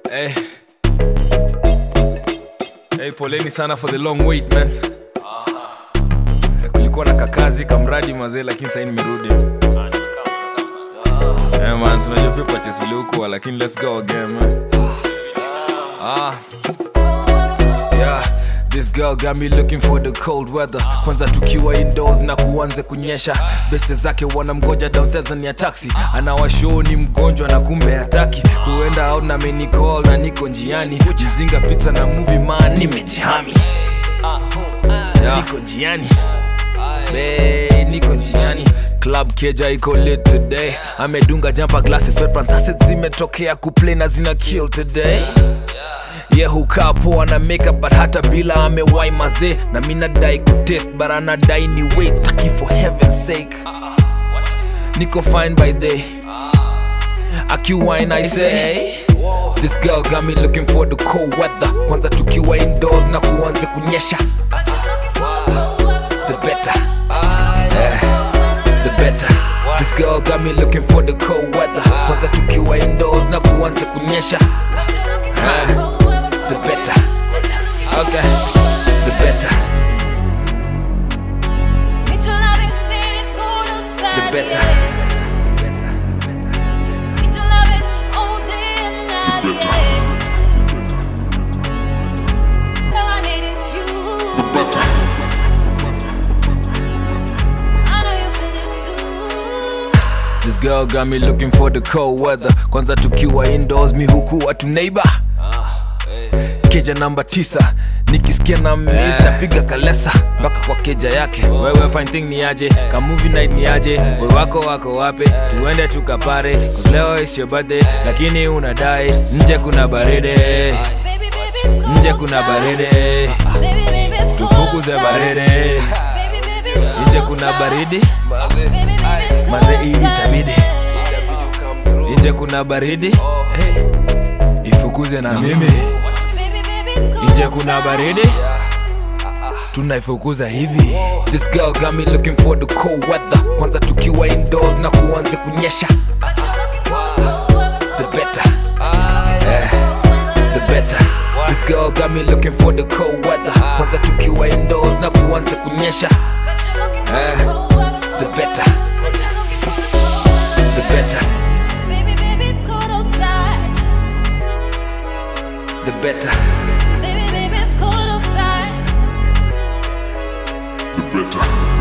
Hey. Hey, poleni sana for the long wait man. Kulikuwa na kakazi kamradi mazee, lakini sasa nimerudi. Yeah, man, so unajua pia purchase vile huko, lakini let's go again man. Ah. Yeah. This girl got me looking for the cold weather kwanza tukiwa indoors na kuanze kunyesha beste zake wanamgoja downstairs ndani ya taxi anawashow ni mgonjwa na kumbe hataki kuenda out na menicall na niko njiani mzinga pizza na movie man nimejihami yeah. niko njiani Hey, niko njiani club keja iko lit today amedunga jumper glasses sweatpants assets zimetokea kuplay na zina kill today ye yeah, hukaa poa na makeup but hata bila amewai mazee na mi nadai kutest but anadai ni wait taki for heaven's sake niko fine by day akiwine i say this girl got me looking for the cold weather kwanza tukiwa indoors na kuanze kunyesha the better yeah, the better this girl got me looking for the cold weather kwanza tukiwa indoors na kuanze kunyesha Ah, the better okay the better the better the better This girl got me looking for the cold weather kwanza tukiwa indoors mi huku watu neighbor keja namba tisa nikisikia na miss napiga kalesa mpaka kwa keja yake wewe fine thing ni aje ka movie night ni aje we wako wako wape tuende tukapare 'cause leo is your birthday lakini unadai nje kuna baridi nje kuna baridi tufukuze baridi nje kuna baridi maze hii itabidi nje kuna baridi hey, ifukuze na mimi nje kuna baridi tunaifukuza hivi this girl got me looking for the cold weather kwanza tukiwa indoors na kuanze kunyesha the better yeah, the better this girl got me looking for the cold weather kwanza tukiwa indoors na kuanze kunyesha yeah, the better the better the better Baby, baby, it's cold outside. better.